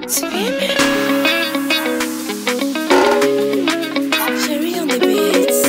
Screaming. Sherry on the beats.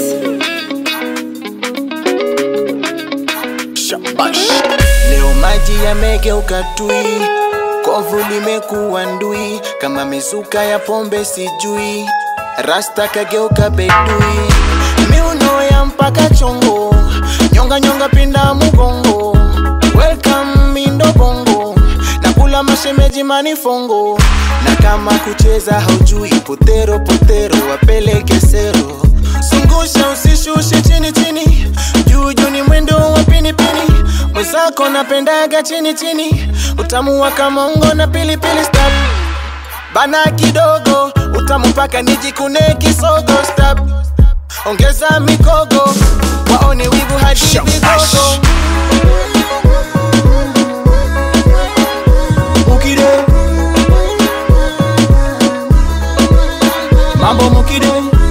Shabash. Leo maji yamegeuka tui, kovu limekuwa ndui, kama mizuka ya pombe sijui, rasta kageuka bedui, miuno ya mpaka chongo, nyonga nyonga pinda mugongo, welcome mindo bongo, nakula mashemeji manifongo, na kama kucheza haujui, potero potero wapeleke sero, zungusha usishushe chini chini, juu juu ni mwendo wa pinipini, mwenzako napendaga chini chini, utamu wa kamongo na pilipili stop bana kidogo, utamu mpaka nijikune kisogo stop, ongeza mikogo, waone wivu hadi vigogo. Mukide Mambo mukide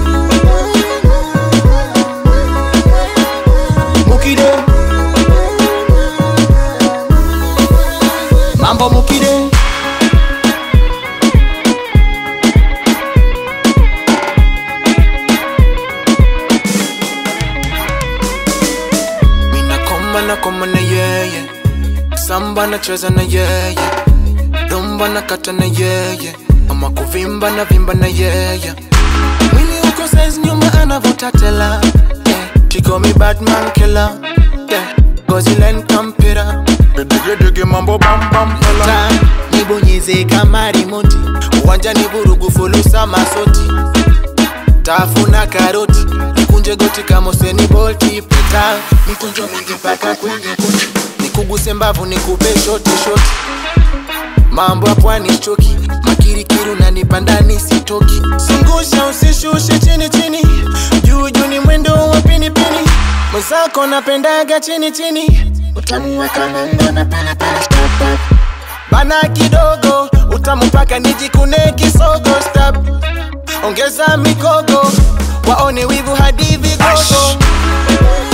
Mukide Mambo mukide Mina koma na koma na yeye Samba na cheza na yeye Rumba na kata na yeye Ama kuvimba na vimba na yeye Mwili uko size nyuma anavuta tela yeah. She call me Batman killer yeah. Gozi line kampira Dege dege mambo bam bam pala Ta, nibonyeze kama remote uwanja ni vurugu fulusa masoti tafuna karoti nikunje goti kama Usain Bolt peta mikunjo mingi mpaka kwenye koti nikuguse mbavu nikupe shoti shoti mambo ya pwani choki makirikiru na nipandani sitoki zungusha usishushe chini chini juu juu ni mwendo wa pinipini mwenzako napendaga chini chini utamu wa kamongo na pilipili stop stop. bana kidogo utamu mpaka nijikune kisogo stop ongeza mikogo waone wivu hadi vigogo